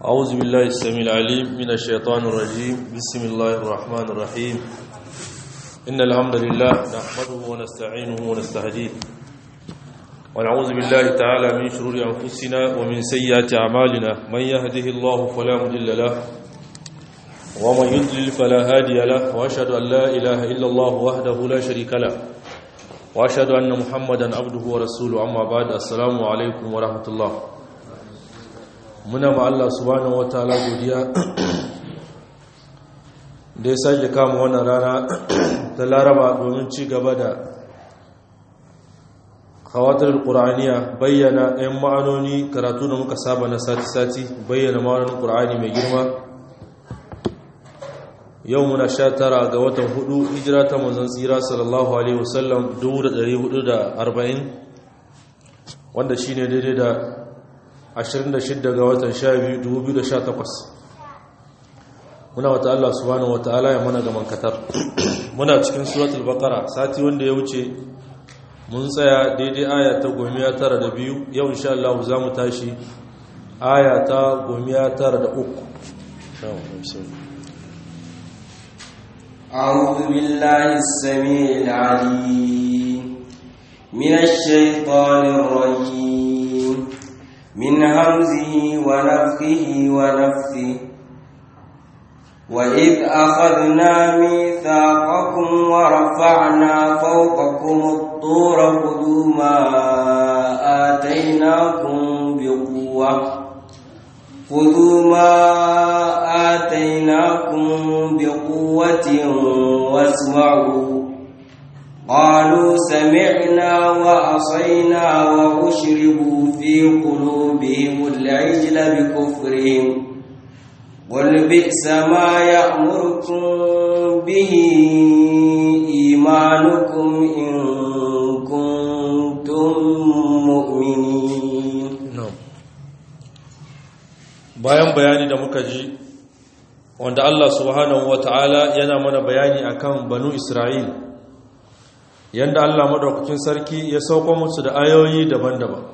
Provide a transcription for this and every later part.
أعوذ بالله السميع العليم من الشيطان الرجيم بسم الله الرحمن الرحيم إن الحمد لله نحمده ونستعينه ونستهديه ونعوذ بالله تعالى من شرور أنفسنا ومن سيئات أعمالنا من يهده الله فلا مضل له ومن يضلل فلا هادي له وأشهد أن لا إله إلا الله وحده لا شريك له وأشهد أن محمدا عبده ورسوله أما بعد السلام عليكم ورحمة الله muna ma Allah subhanahu wataala godiya da ya sake kama wannan rana ta laraba domin ci gaba da kawatar ƙura'aniya bayyana 'yan ma'anoni karatu da muka saba na sati-sati bayyana ma'anonin ƙura'ani mai girma yau muna sha tara ga watan hudu hijira ta manzan tsira sallallahu alaihi wasallam 1440 wanda shine daidai da 26 ga watan 12 2018 muna wata Allah subhanahu wataala ya mana gaman katar muna cikin suratul baqara sati wanda ya wuce mun tsaya daidai aya ta gomiya tara da biyu yau insha Allah za mu tashi aya ta gomiya tara da uku أعوذ بالله السميع العليم من الشيطان الرجيم من همزه ونفخه ونفثه وإذ أخذنا ميثاقكم ورفعنا فوقكم الطور خذوا ما آتيناكم بقوة خذوا ما آتيناكم بقوة واسمعوا قالوا سمعنا وعصينا وأشربوا في قلوبهم العجل بكفرهم قل بئس ما يأمركم به إيمانكم إن كنتم مؤمنين bayan bayani da muka ji wanda Allah subhanahu wata'ala yana mana bayani akan banu Isra'il yanda Allah madaukakin sarki ya sauko musu da ayoyi daban-daban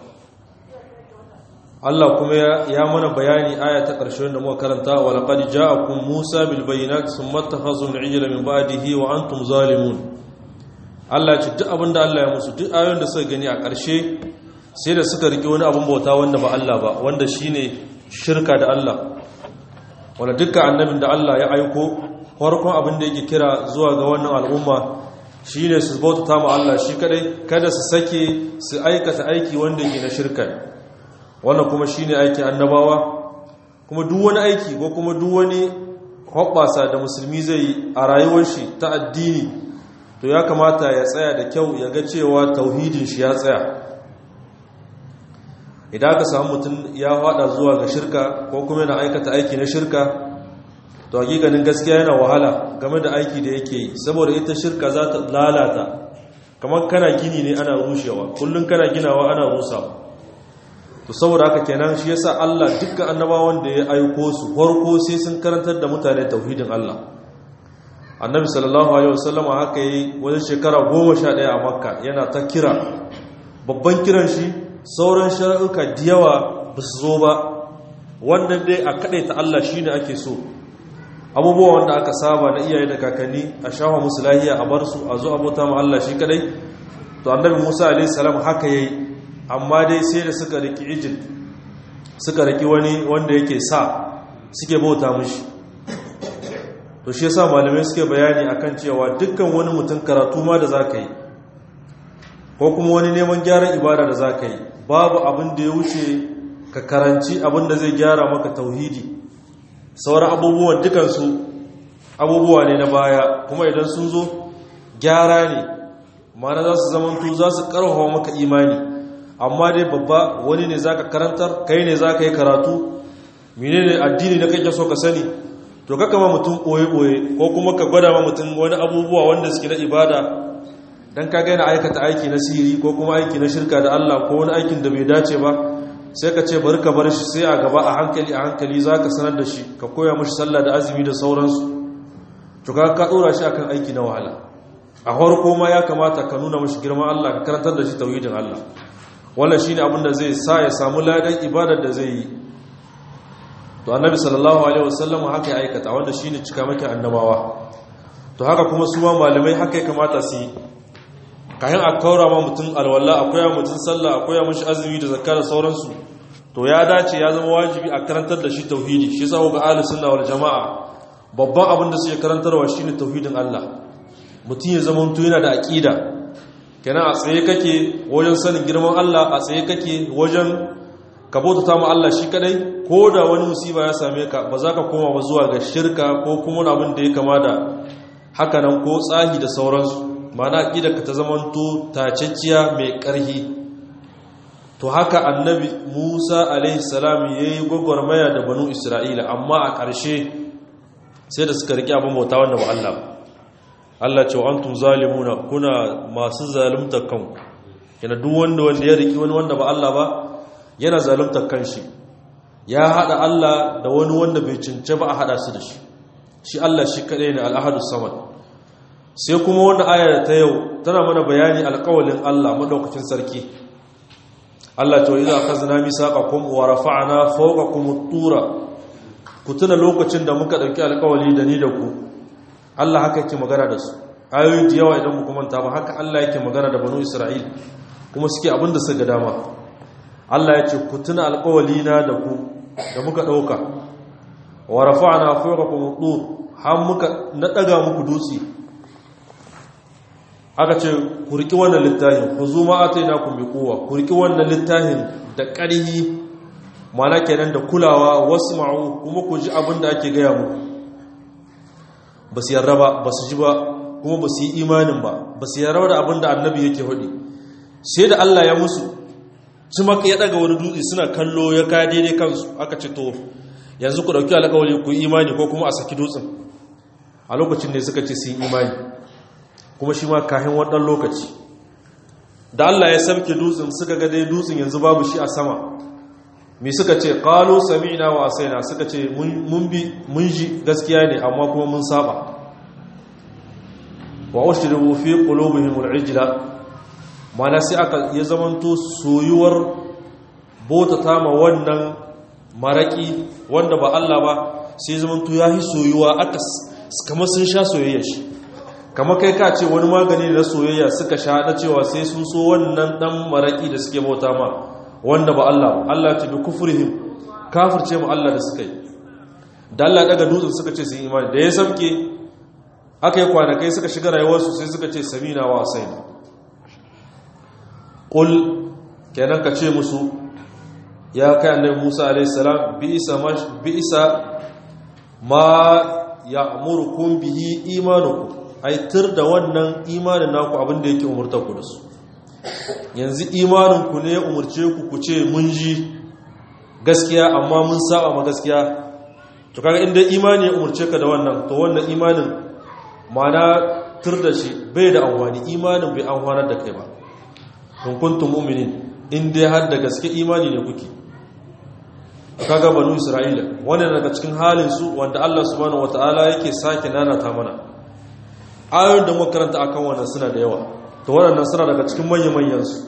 Allah kuma ya mana bayani aya ta ƙarshe da muka karanta wa laqad ja'akum Musa bil bayyinati thumma takhazum al-ijla min ba'dihi wa antum zalimun Allah ya ce duk abinda Allah ya musu duk ayoyin da suka gani a ƙarshe sai da suka rike wani abin bauta wanda ba Allah ba wanda shine shirka da Allah wanda dukkan annabin da Allah ya aiko farkon abin da yake kira zuwa ga wannan al'umma shi ne su bauta ma Allah shi kadai kada su sake su aikata aiki wanda yake na shirka wannan kuma shi ne aikin annabawa kuma duk wani aiki ko kuma duk wani hoɓɓasa da musulmi zai yi a rayuwar shi ta addini to ya kamata ya tsaya da kyau ya ga cewa tauhidin shi ya tsaya idan aka samu mutum ya haɗa zuwa ga shirka ko kuma yana aikata aiki na shirka to hakikanin gaskiya yana wahala game da aiki da yake yi saboda ita shirka za ta lalata kamar kana gini ne ana rushewa kullum kana ginawa ana rusawa to saboda haka kenan shi yasa Allah dukkan annabawan da ya aiko su farko sai sun karantar da mutane tauhidin Allah annabi sallallahu alaihi wasallam haka yi wajen shekara 11 a makka yana ta kira babban kiran shi sauran shari'uka da yawa ba su zo ba wannan dai a ta Allah shine ake so abubuwa wanda aka saba na iyaye da kakanni a shafa musu lahiya a bar su a zo abota ma Allah shi kadai to annabi Musa alaihi salam haka yayi amma dai sai da suka riki ijil suka riki wani wanda yake sa suke bauta mishi to shi yasa malamai suke bayani akan cewa dukkan wani mutum karatu ma da zaka yi ko kuma wani neman gyaran ibada da zaka yi babu abin da ya wuce ka karanci abin da zai gyara maka tauhidi sauran abubuwan dukansu abubuwa ne na baya kuma idan sun zo gyara ne mana za su zamantu za su karfafa maka imani amma dai babba wani ne za ka karantar kai ne za ka yi karatu mene ne addini na kake so ka sani to ka kama mutum ɓoye-ɓoye ko kuma ka gwada ma mutum wani abubuwa wanda suke na ibada don ka gaina aikata aiki na sihiri ko kuma aiki na shirka da allah ko wani aikin da bai dace ba sai ka ce bari ka bar shi sai a gaba a hankali a hankali za ka sanar da shi ka koya mashi sallah da azumi da sauransu to ka ka dora shi akan aiki na wahala a farko ma ya kamata ka nuna mashi girman Allah ka karantar da shi tauhidin Allah wannan shine abin da zai sa ya samu ladan ibadar da zai yi to annabi sallallahu alaihi wasallam haka ya aikata wanda shine cikamakin annabawa to haka kuma su ma malamai haka ya kamata su yi kayan a kaura ma mutum alwala akwai ya mutum sallah akwai ya mashi azumi da zakka da sauransu to ya dace ya zama wajibi a karantar da shi tauhidi shi yasa ga ahli sunna wal jamaa babban abin da suke karantarwa shine tauhidin Allah mutum ya zama mutum yana da aqida kenan a tsaye kake wajen sanin girman Allah a tsaye kake wajen ka bautata ma Allah shi kadai ko da wani musiba ya same ka ba za ka koma ba zuwa ga shirka ko kuma wani abin da ya kama da haka nan ko tsahi da sauransu mana aqida ka ta zamanto tacecciya mai ƙarhi to haka annabi Musa alaihi salam yayi gwagwarmaya da banu Isra'ila amma a ƙarshe sai da suka rike abin bauta wanda ba Allah ba Allah ce wa antum zalimuna kuna masu zalunta kanku yana duk wanda wanda ya riki wani wanda ba Allah ba yana zalunta kanshi ya hada Allah da wani wanda bai cince ba a hada su da shi shi Allah shi kadai ne al-ahadus samad sai kuma wannan aya ta yau tana mana bayani alƙawalin Allah madaukakin sarki Allah ta idza akhazna misaqakum wa rafa'na fawqakum at-tura ku tuna lokacin da muka dauki alƙawali da ni da ku Allah haka yake magana da su ayoyi da yawa idan muku manta ba haka Allah yake magana da banu Isra'il kuma suke abin da suka dama Allah ya ce ku tuna alƙawali na da ku da muka dauka wa rafa'na fawqakum at-tur har muka na daga muku dutse aka ce ku riki wannan littafin ku zo ma atainakum bi quwwa ku riki wannan littafin da ƙarhi mana kenan da kulawa wasma'u kuma ku ji abin da ake gaya muku ba su yarda ba ba su ji ba kuma ba su yi imanin ba ba su yarda da abin da annabi yake hudi sai da Allah ya musu su maka ya daga wani dutse suna kallo ya kaya daidai kansu aka ce to yanzu ku dauki alƙawari ku yi imani ko kuma a saki dutsen a lokacin ne suka ce su yi imani kuma shi ma kahin waɗannan lokaci da Allah ya sabke dutsen suka ga dai dutsen yanzu babu shi a sama me suka ce qalu sami'na wa asaina suka ce mun bi mun ji gaskiya ne amma kuma mun saba wa ushribu fi qulubihim al-ijla mana sai aka ya zamanto soyuwar bota tama wannan maraki wanda ba Allah ba sai zamanto yahi soyuwa aka kamar sun sha soyayya shi kamar kai ka ce wani magani na soyayya suka sha na cewa sai sun so wannan dan maraki da suke bauta ma wanda ba Allah ba Allah ce bi kufrihim kafirce mu Allah da suka yi da Allah daga dutsen suka ce sun imani da ya sabke aka yi kwanakai suka shiga rayuwarsu sai suka ce samina wa asaina qul kenan ka ce musu ya kai annabi Musa alayhi salam bi isa mash bi isa ma ya'murukum bihi imanukum aitir da wannan imanin naku abin da yake umurtar ku da su yanzu imanin ku ne umurce ku ku ce mun ji gaskiya amma mun saba ma gaskiya to kaga inda imani ya umurce ka da wannan to wannan imanin mana tur da shi bai da amfani imanin bai amfanar da kai ba kun kuntum mu'minin in dai har da gaske imani ne kuke kaga banu isra'ila wannan daga cikin halin su wanda Allah subhanahu wataala yake sake nanata mana ayoyin da muka karanta akan wannan suna da yawa to waɗannan suna daga cikin manyan manyan su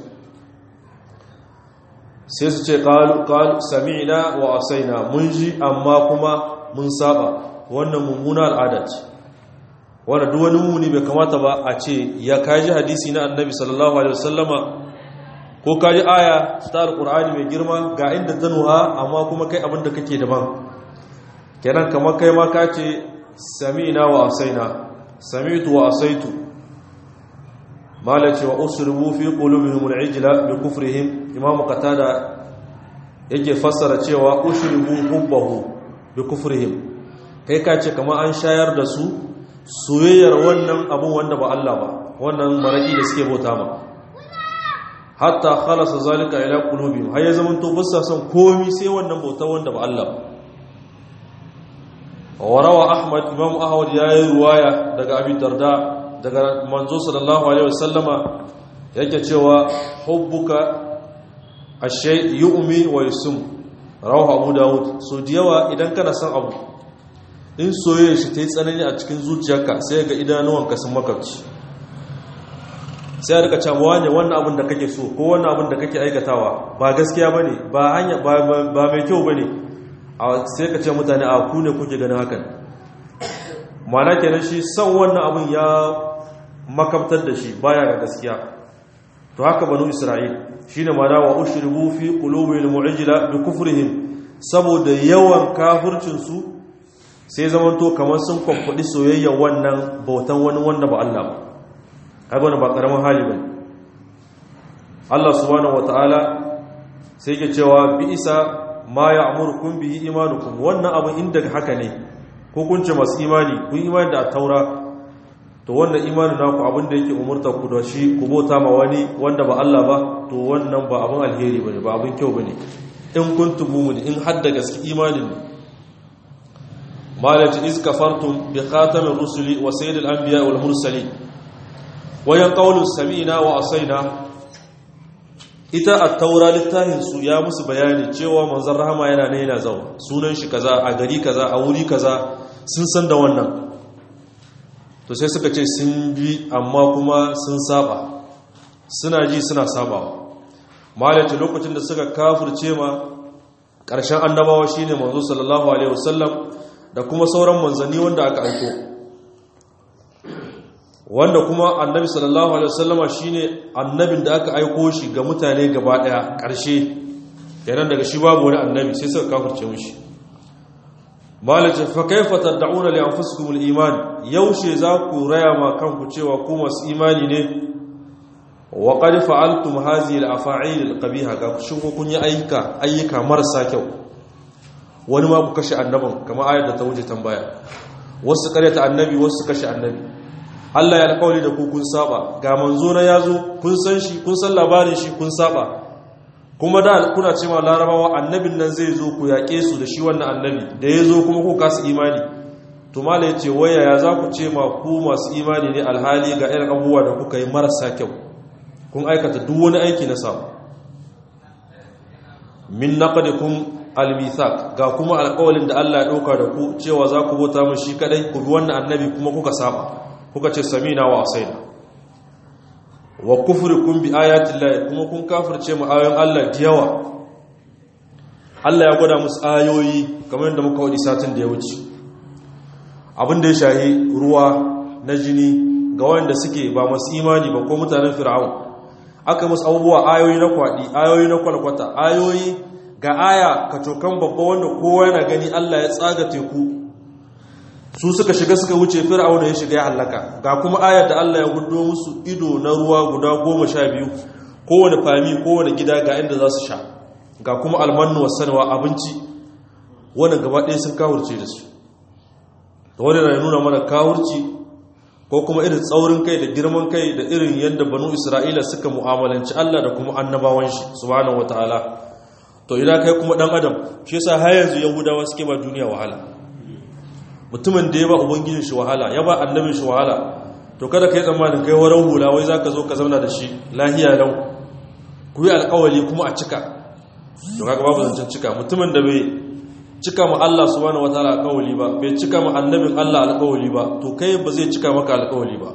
sai su ce qalu qalu sami'na wa asaina mun ji amma kuma mun saba wannan mummuna al'ada ce wanda duk wani muni bai kamata ba a ce ya kaji hadisi na annabi sallallahu alaihi wasallama ko kaji aya ta alqur'ani mai girma ga inda ta nuha amma kuma kai abin da kake daban kenan kamar kai ma ka ce sami'na wa asaina sami'tu wa asaitu malaci wa usribu fi qulubihim al'ijla bi kufrihim imam qatada yake fassara cewa usribu hubbahu bi kufrihim kai ka ce kamar an shayar da su soyayyar wannan abun wanda ba Allah ba wannan maraki da suke bauta ma hatta khalasa zalika ila qulubihim har ya zaman to ba sa son komai sai wannan bauta wanda ba Allah ba warawa ahmad imam ahmad yayi ruwaya daga abi darda daga manzo sallallahu alaihi wasallama yake cewa hubbuka ashay yu'mi wa yusum rawahu abu daud so diyawa idan kana son abu in soyayya shi ta yi tsanani a cikin zuciyarka sai ga idanuwanka sun makarci sai a rika cewa ne wannan abin da kake so ko wannan abin da kake aikatawa ba gaskiya ba ne ba hanya ba mai kyau ba ne sai ka ce mutane a ku ne kuke ganin hakan mana kenan shi son wannan abin ya makabtar da shi baya ga gaskiya to haka banu isra'il shine mana wa ushribu fi qulubil mu'jila bi kufrihim saboda yawan kafircin su sai zamanto kamar sun kwamfudi soyayya wannan bautan wani wanda ba Allah ba ai ba karamin hali bane Allah subhanahu wataala sai ke cewa bi isa ma ya'murukum bihi imanukum wannan abin inda haka ne ko kun ce masu imani kun imani da taura to wannan imanin naku abin da yake umurta ku da shi ku bauta ma wani wanda ba Allah ba to wannan ba abin alheri bane ba abin kyau bane in kuntum mu'min in hadda gaske imanin ne malati iz kafartum bi khatamir rusuli wa sayyidil anbiya wal mursalin wa yaqulu sami'na wa asaina ita at-taura littafin su ya musu bayani cewa manzon rahama yana ne yana zauna sunan shi kaza a gari kaza a wuri kaza sun san da wannan to sai suka ce sun bi amma kuma sun saba suna ji suna sabawa malaci lokacin da suka kafirce ma ƙarshen annabawa shine manzo sallallahu alaihi wasallam da kuma sauran manzanni wanda aka aiko wanda kuma annabi sallallahu alaihi wasallama shine annabin da aka aiko shi ga mutane gaba daya ƙarshe kenan daga shi babu wani annabi sai suka kafirce mishi malaci fa kaifa tad'una li anfusikum al-iman yaushe za ku raya ma kanku cewa ku masu imani ne wa qad fa'altum hadhihi al-afa'il al-qabiha ga ku shin kun yi ayyuka ayyuka marasa kyau wani ma ku kashe annabin kamar ayar da ta wuce tambaya wasu karyata annabi wasu kashe annabi Allah ya alƙawari da ku kun saba ga manzo na yazo kun san shi kun san labarin shi kun saba kuma da kuna cewa larabawa annabin nan zai zo ku yaƙe su da shi wannan annabi da ya zo kuma ku kasu imani to mala ya ce waya ya za ku ce ma ku masu imani ne alhali ga irin abubuwa da kuka yi marasa kyau kun aikata duk wani aiki na samu min naqdikum almithaq ga kuma alƙawalin da Allah ya dauka da ku cewa za ku bauta mu shi kadai ku bi wannan annabi kuma kuka saba kuka ce samina wa asaina wa kufrukum bi ayati llahi kuma kun kafirce mu ayoyin Allah da yawa Allah ya gwada musu ayoyi kamar yadda muka wadi satin da ya wuce abin da ya shahi ruwa na jini ga wanda suke ba masu imani ba ko mutanen fir'aun aka musu abubuwa ayoyi na kwadi ayoyi na kwalkwata ayoyi ga aya kacokan babba wanda kowa yana gani Allah ya tsaga teku su suka shiga suka wuce fir'auna ya shiga ya halaka ga kuma ayar da Allah ya gudo musu ido na ruwa guda goma sha biyu kowane fami kowane gida ga inda za su sha ga kuma almannu wasanwa abinci wanda gaba ɗaya sun kawurce da su da wani na nuna mana kawurci ko kuma irin tsaurin kai da girman kai da irin yadda banu isra'ila suka mu'amalanci Allah da kuma annabawan shi subhanahu wataala to idan kai kuma dan adam shi yasa har yanzu yahudawa suke ba duniya wahala mutumin da ya ba ubangijin shi wahala ya ba annabin shi wahala to kada kai tsammanin kai waran hula wai zaka zo ka zauna da shi lahiya lau ku yi alƙawari kuma a cika to kaga babu zancen cika mutumin da bai cika ma Allah subhanahu wataala alƙawari ba bai cika ma annabin Allah alƙawari ba to kai ba zai cika maka alƙawari ba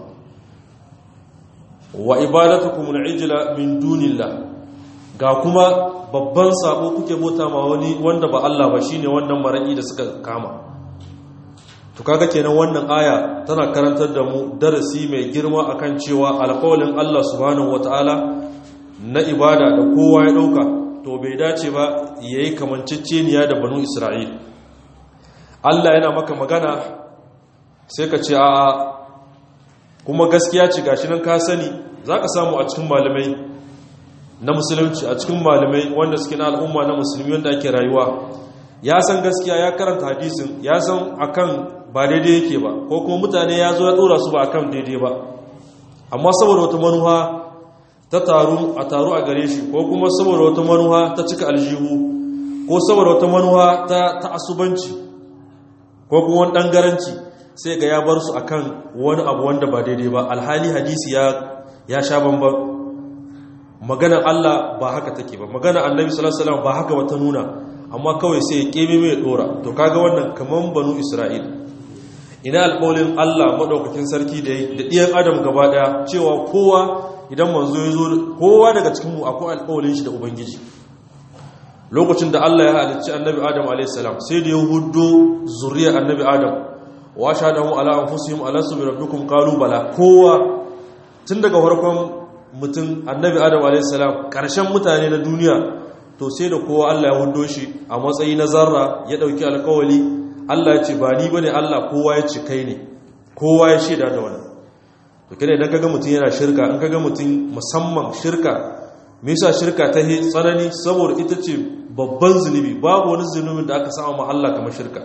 wa ibadatukum al-ijla min dunillah ga kuma babban sabo kuke bota ma wani wanda ba Allah ba shine wannan maraki da suka kama to kaga kenan wannan aya tana karantar da mu darasi mai girma akan cewa alƙawalin Allah subhanahu wataala na ibada da kowa ya dauka to bai dace ba yayi kamanceceniya da banu Isra'il Allah yana maka magana sai ka ce a kuma gaskiya ce gashi nan ka sani zaka samu a cikin malamai na musulunci a cikin malamai wanda suke na al'umma na musulmi wanda ake rayuwa ya san gaskiya ya karanta hadisin ya san akan ba daidai yake ba ko kuma mutane ya zo ya dora su ba akan daidai ba amma saboda wata manuwa ta taru a taru a gare shi ko kuma saboda wata manuwa ta cika aljihu ko saboda wata manuwa ta ta'assubanci ko kuma wani dangaranci sai ga ya bar su akan wani abu wanda ba daidai ba alhali hadisi ya ya sha bamban maganar Allah ba haka take ba maganar Annabi sallallahu alaihi wasallam ba haka wata nuna amma kawai sai ya kebe mai dora to kaga wannan kaman banu Isra'il ina alƙawlin Allah madaukakin sarki da da ɗiyan adam gaba daya cewa kowa idan manzo ya zo kowa daga cikin mu akwai alƙawlin shi da ubangiji lokacin da Allah ya halicci annabi Adam a.s. sai da ya hudo zuriyar annabi Adam wa shahadahu ala anfusihim alastu bi rabbikum qalu bala kowa tun daga farkon mutum annabi Adam a.s. karshen mutane na duniya to sai da kowa Allah ya hudo shi a matsayi na zarra ya dauki alkawali Allah ya ce ba ni bane Allah kowa ya ce kai ne kowa ya shaida da wannan to kida idan kaga mutum yana shirka in kaga mutum musamman shirka me yasa shirka ta yi tsanani saboda ita ce babban zunubi babu wani zunubin da aka sama ma Allah kamar shirka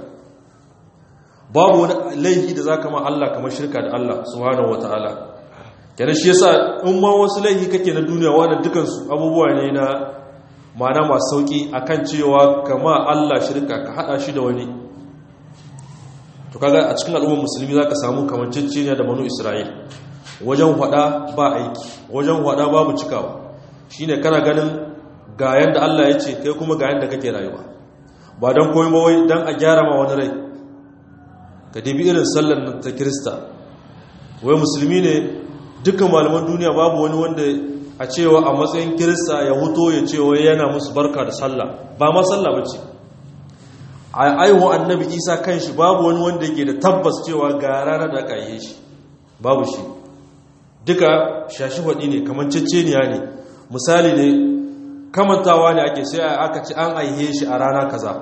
babu wani laifi da zaka ma Allah kamar shirka da Allah subhanahu wataala kenan shi yasa in ma wasu laifi kake na duniya wannan dukan su abubuwa ne na ma'ana masu sauki akan cewa kama Allah shirka ka hada shi da wani to kaga a cikin al'ummar musulmi zaka samu kamanceceniya da banu Isra'il wajen hada ba aiki wajen hada babu cikawa shine kana ganin ga yanda Allah ya ce kai kuma ga yanda kake rayuwa ba don koyi ba wai don a gyara ma wani rai ka dibi irin sallar nan ta kirista wai musulmi ne dukkan malaman duniya babu wani wanda a cewa a matsayin kirista ya huto ya ce wai yana musu barka da sallah ba ma sallah ba ce a aiwa annabi isa kan shi babu wani wanda yake da tabbas cewa ga ranar da aka yi shi babu shi duka shashi faɗi ne kamar ceceniya ne misali ne kamantawa ne ake sai aka ci an aihe shi a rana kaza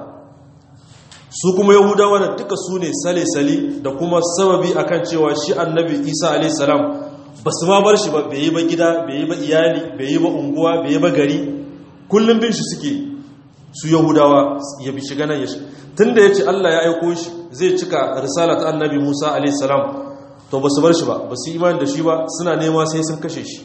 su kuma yahudawa da duka su ne sale-sale da kuma sababi akan cewa shi annabi isa alaihissalam ba su ma bar shi ba bai yi ba gida bai yi ba iyali bai yi ba unguwa bai yi ba gari kullum bin shi suke su yahudawa ya bi shiga nan ya shi tun da ya ce allah ya aiko shi zai cika risalat annabi musa alaihissalam to ba su bar shi ba ba su imani da shi ba suna nema sai sun kashe shi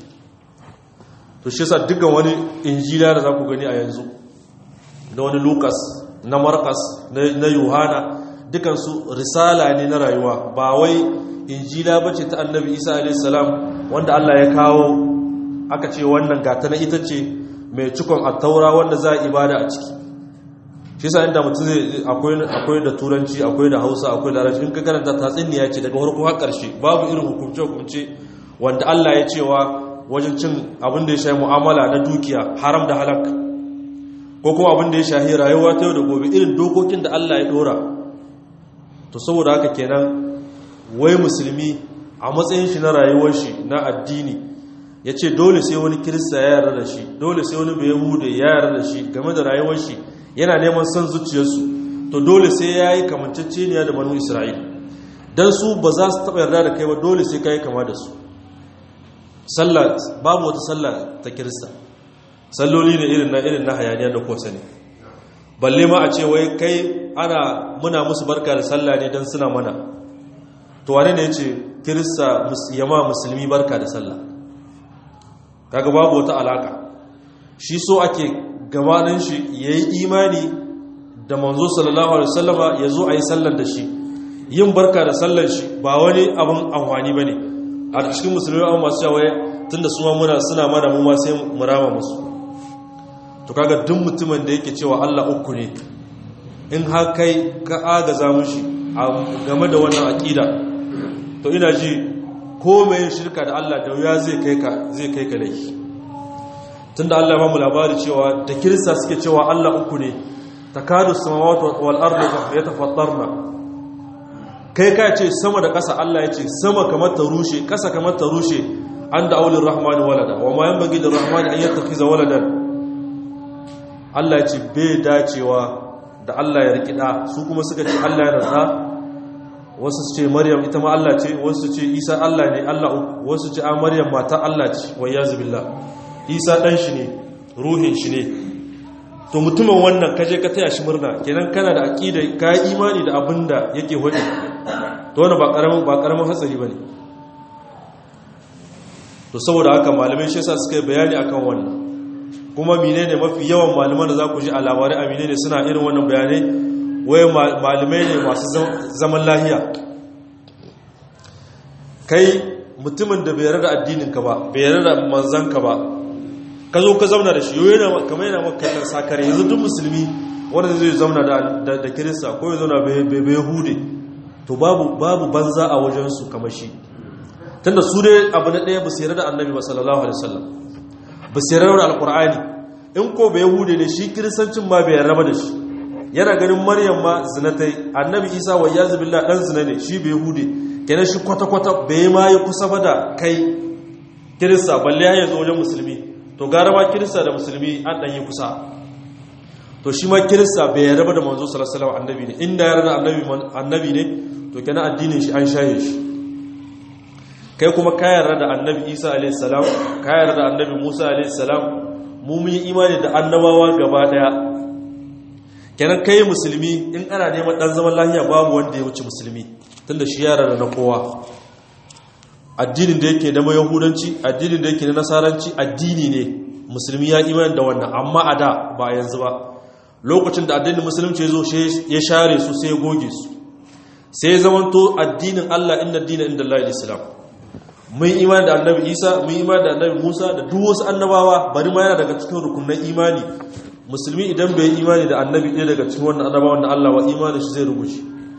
to shi sa dukkan wani injila da za ku gani a yanzu na wani lukas na markas na yohana dukansu risala ne na rayuwa ba wai injila ba ce ta annabi isa a.s. wanda allah ya kawo aka ce wannan gata na ita ce mai cikon attaura wanda za a ibada a ciki shi sa inda mutum zai akwai da turanci akwai da hausa akwai da rashin ka karanta tatsuniya ce daga farko har karshe babu irin hukumce-hukumce wanda allah ya cewa wajen cin abin da ya shahi mu'amala na dukiya haram da halak ko kuma abin da ya shahi rayuwa ta yau da gobe irin dokokin da Allah ya dora to saboda haka kenan wai musulmi a matsayin shi na rayuwar shi na addini ya ce dole sai wani kirista ya yarda da shi dole sai wani bayahude ya yarda da shi game da rayuwar shi yana neman son zuciyarsu to dole sai ya yi kamanceceniya da banu isra'il don su ba za su taɓa yarda da kai ba dole sai ka yi kama da su sallah babu wata sallah ta kirista salloli ne irin na irin na hayaniya da kosa ne balle ma a ce wai kai ana muna musu barka da sallah ne don suna mana to wane ne ya ce kirista yama musulmi barka da sallah kaga babu wata alaka shi so ake gabanin shi ya yi imani da manzo sallallahu alaihi wasallama ya zo a yi sallar da shi yin barka da sallar shi ba wani abin amfani ba ne a cikin musulmi an masu yawaye tun da suma muna suna mana mu ma sai mu rama musu to kaga duk mutumin da yake cewa Allah uku ne in har kai ka agaza mushi game da wannan aqida to ina ji ko mai shirka da Allah da wuya zai kai ka zai kai ka laifi tunda Allah ba mu labari cewa da kirista suke cewa Allah uku ne takadu samawati wal ardu yatafattarna kai ka ce sama da ƙasa Allah ya ce sama kamar ta rushe ƙasa kamar ta rushe an da aulin rahmani walada wa ma yan bagi da rahmani an yadda fi waladan Allah ya ce bai dacewa da Allah ya riƙi ɗa su kuma suka ce Allah ya rasa wasu su ce maryam ita ma Allah ce wasu ce isa Allah ne Allah uku wasu ce a maryam mata Allah ce wa yazu billah isa ɗan shi ne ruhin shi ne to mutumin wannan kaje ka taya shi murna kenan kana da aqida ka yi imani da abin da yake hodi to wannan ba karamin ba karamin hatsari bane to saboda haka malamai shi yasa suka yi bayani akan wannan kuma menene mafi yawan malaman da za ku ji a labarai a menene suna irin wannan bayanai waye malamai ne masu zaman lahiya kai mutumin da bai yarda addinin ka ba bai yarda manzon ka ba ka zo ka zauna da shi yau yana kamar yana makallon sakare yanzu duk musulmi wanda zai zauna da kirista ko ya zauna bai hude to babu babu banza a wajensu kamar shi tunda su dai abu na ɗaya ba su yarda da annabi ba sallallahu alaihi wasallam ba su yarda da alkur'ani in ko bai yahude ne shi kiristancin ma bai raba da shi yana ganin maryam ma zina ta yi annabi isa wa yazu billah dan zina ne shi bai yahude kenan shi kwata-kwata bai ma yi kusa ba da kai kirista balle ya zo wajen musulmi to gara ma kirista da musulmi an ɗan yi kusa to shi ma kirista bai yarda da manzo sallallahu alaihi annabi ne inda yarda annabi annabi ne to kenan addinin shi an shaye shi kai kuma ka yarda da annabi Isa alaihi salam ka yarda da annabi Musa alaihi salam mu mun yi imani da annabawa gaba daya kenan kai musulmi in ana neman dan zaman lafiya babu wanda ya wuce musulmi tunda shi yarda da na kowa addinin da yake na yahudanci addinin da yake na nasaranci addini ne musulmi ya imani da wannan amma a da ba yanzu ba lokacin da addinin musulunci ya zo ya share su sai ya goge su sai ya zamanto addinin Allah inna addinin inda Allah islam mun imani da annabi Isa mun imani da annabi Musa da duk wasu annabawa bari ma yana daga cikin rukunin imani musulmi idan bai imani da annabi ɗaya daga cikin wannan annabawan da Allah wa imanin shi zai rubuce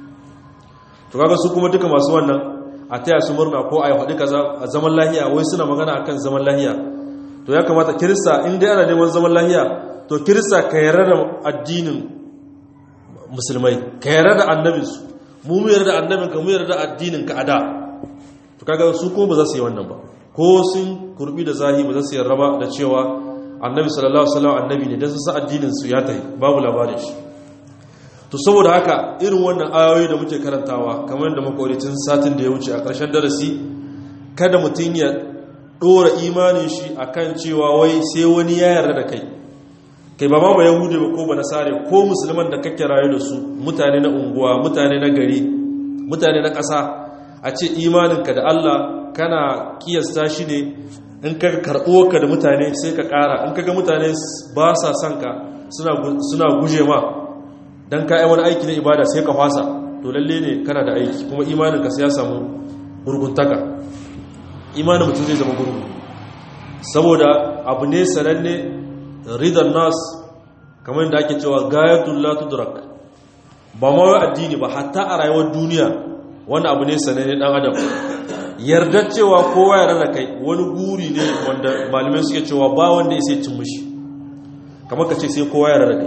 to kaga su kuma duka masu wannan a taya su murna ko a yi faɗi kaza a zaman lahiya wai suna magana akan zaman lahiya to ya kamata kirista in dai ana neman zaman lahiya to kirista ka yarda da addinin musulmai ka yarda da annabinsu mu mu yarda da annabin ka mu yarda da addinin ka ada to kaga su ko ba za su yi wannan ba ko sun kurbi da zahi ba za su yarda ba da cewa annabi sallallahu alaihi wasallam annabi ne dan su sa addinin su ya tayi babu labarin shi to saboda haka irin wannan ayoyi da muke karantawa kamar da makoritin satin da ya wuce a ƙarshen darasi kada mutum ya ɗora imanin shi akan cewa wai sai wani ya yarda da kai kai ba ma ba yahudi ba ko ba nasare ko musulman da kake rayu da su mutane na unguwa mutane na gari mutane na ƙasa a ce imaninka da Allah kana kiyasta shi ne in ka karɓo ka da mutane sai ka ƙara in ka ga mutane ba sa son ka suna guje ma don ka yi wani aiki na ibada sai ka fasa to lalle ne kana da aiki kuma imaninka sai ya samu gurguntaka imanin mutum zai zama gurgu saboda abu ne sananne ridar nas kamar da ake cewa gayatul la tudrak ba ma wai addini ba hatta a rayuwar duniya wani abu ne sananne dan adam yarda cewa kowa ya rana kai wani guri ne wanda malamai suke cewa ba wanda ya sai cin mushi kamar ka ce sai kowa ya rana kai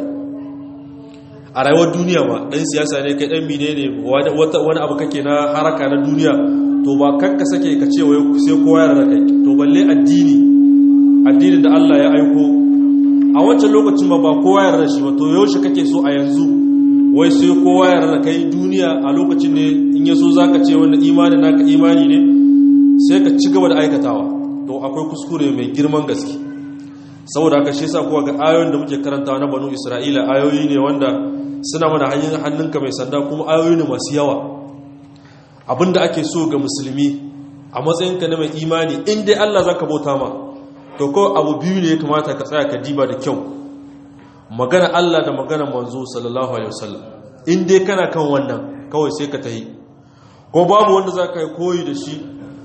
a rayuwar duniya ma ɗan siyasa ne kai ɗan mine ne wani abu kake na haraka na duniya to ba kanka sake ka ce wai sai kowa ya rana kai to balle addini addinin da Allah ya aiko a wancan lokacin ba ba kowa ya rana shi ba to yaushe kake so a yanzu wai sai kowa ya rana kai duniya a lokacin ne in ya so zaka ce wanda imani naka imani ne sai ka ci gaba da aikatawa to akwai kuskure mai girman gaske saboda haka shi yasa kuwa ga ayoyin da muke karantawa na banu isra'ila ayoyi ne wanda suna mana hanyar hannunka mai sanda kuma ayoyi ne masu yawa abinda ake so ga musulmi a matsayinka na mai imani in dai Allah zaka bauta ma to ko abu biyu ne ya kamata ka tsaya ka diba da kyau magana Allah da magana manzo sallallahu alaihi wasallam in dai kana kan wannan kawai sai ka tahi ko babu wanda zaka yi koyi da shi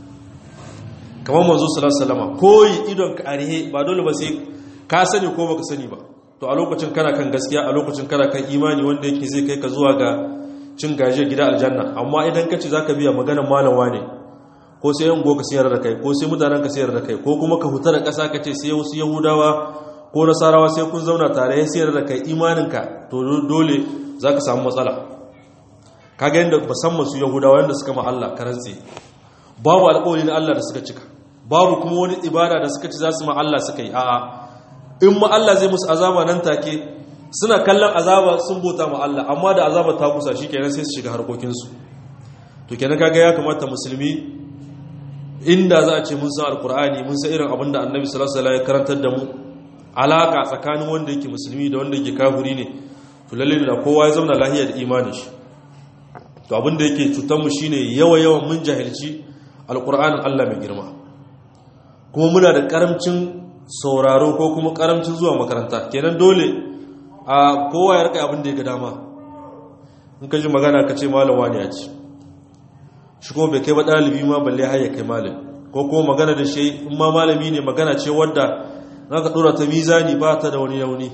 kamar manzo sallallahu alaihi wasallam koyi idon ka arihe ba dole ba sai ka sani ko baka sani ba to a lokacin kana kan gaskiya a lokacin kana kan imani wanda yake zai kai ka zuwa ga cin gaje gida aljanna amma idan ka ce zaka biya maganar malamwa ne ko sai yan goka sayar da kai ko sai mutanen ka sayar da kai ko kuma ka huta da ƙasa ka ce sai wasu yahudawa ko nasarawa sai kun zauna tare ya sayar da kai imaninka to dole zaka samu matsala kaga yanda musamman su yahudawa yanda suka ma Allah karantse babu alƙawari na Allah da suka cika babu kuma wani ibada da suka ci za su ma Allah suka yi a'a in ma Allah zai musu azaba nan take suna kallon azaba sun bota ma Allah amma da azaba ta kusa kenan sai su shiga harkokinsu to kenan kaga ya kamata musulmi inda za a ce mun san alkur'ani mun san irin abin da annabi sallallahu alaihi wasallam ya karantar da mu alaka tsakanin wanda yake musulmi da wanda yake kafiri ne to lalle da kowa ya zauna lahiya da imanin shi to abin da yake cutar mu shine yawa yawan mun jahilci alkur'anin Allah mai girma kuma muna da karamcin sauraro ko kuma karamcin zuwa makaranta kenan dole a kowa ya rika abin da ya ga dama in ka ji magana ka ce malam wani ya ce shi kuma bai kai ba ɗalibi ma balle har ya kai malam ko kuma magana da shi in ma malami ne magana ce wadda za ka ɗora ta mizani ba ta da wani yauni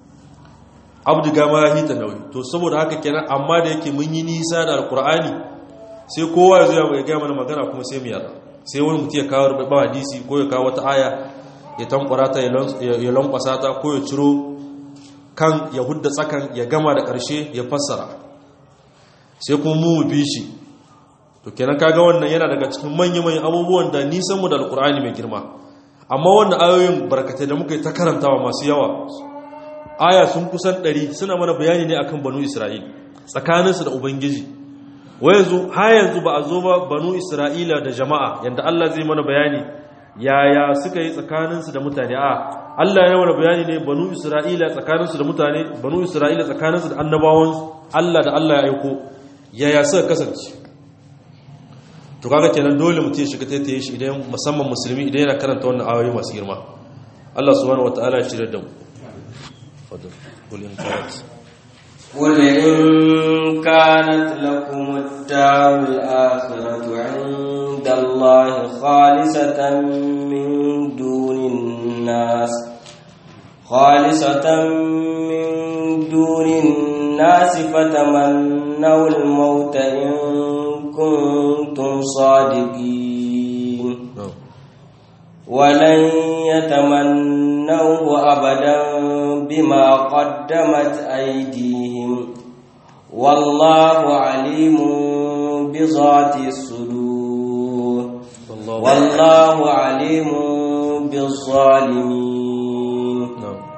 abdu gama ya hita nauyi to saboda haka kenan amma da yake mun yi nisa da alkur'ani sai kowa ya zo ya gaya mana magana kuma sai mu yarda sai wani mutum ya kawo ba hadisi ko ya kawo wata aya ya tankwara ta ya lankwasa ta ko ya ciro kan ya hudda tsakan ya gama da ƙarshe ya fassara sai kuma mu bi shi to kenan kaga wannan yana daga cikin manya-manyan abubuwan da nisan mu da alkur'ani mai girma amma wannan ayoyin barkatai da muka yi ta karantawa masu yawa aya sun kusan ɗari suna mana bayani ne akan banu isra'il tsakaninsu da ubangiji wa yanzu ha yanzu ba a zo ba banu isra'ila da jama'a yanda allah zai mana bayani yaya suka yi tsakaninsu da mutane a allah ya mana bayani ne banu isra'ila tsakaninsu da mutane banu isra'ila tsakaninsu da annabawan allah da allah ya aiko yaya suka kasance to kaga kenan dole mutum ya shiga taitaye shi idan musamman musulmi idan yana karanta wannan ayoyi masu girma Allah subhanahu wataala ya shirya da mu fadal kul in kanat قل إن كانت لكم الدار الآخرة عند الله خالصة من دون الناس خالصة من دون الناس فتمنوا الموت إن كنتم صادقين ولن يتمنوه أبدا بما قدمت أيديهم والله عليم بذات الصدور والله عليم بالظالمين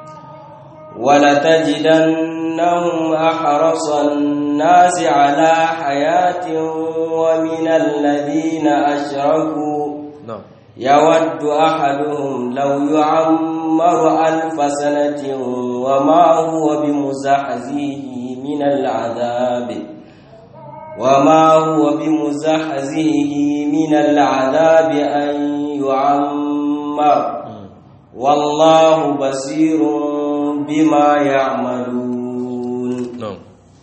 ولتجدنهم أحرص الناس على حياة ومن الذين أشركوا يود أحدهم لو يعمر ألف سنة وما هو بمزحزه من العذاب وما هو بمزحزه من العذاب أن يعمر والله بصير بما يعملون نعم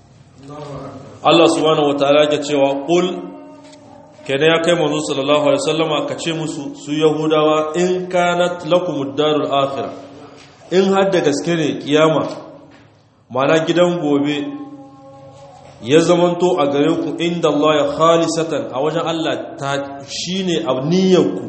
الله سبحانه وتعالى يقول قل kenan ya kai manzo sallallahu alaihi wasallama ka ce musu su yahudawa in kanat lakumud darul akhirah in har da gaske ne kiyama mana gidan gobe ya zamanto a gare ku inda Allah ya khalisatan a wajen Allah ta shine abniyanku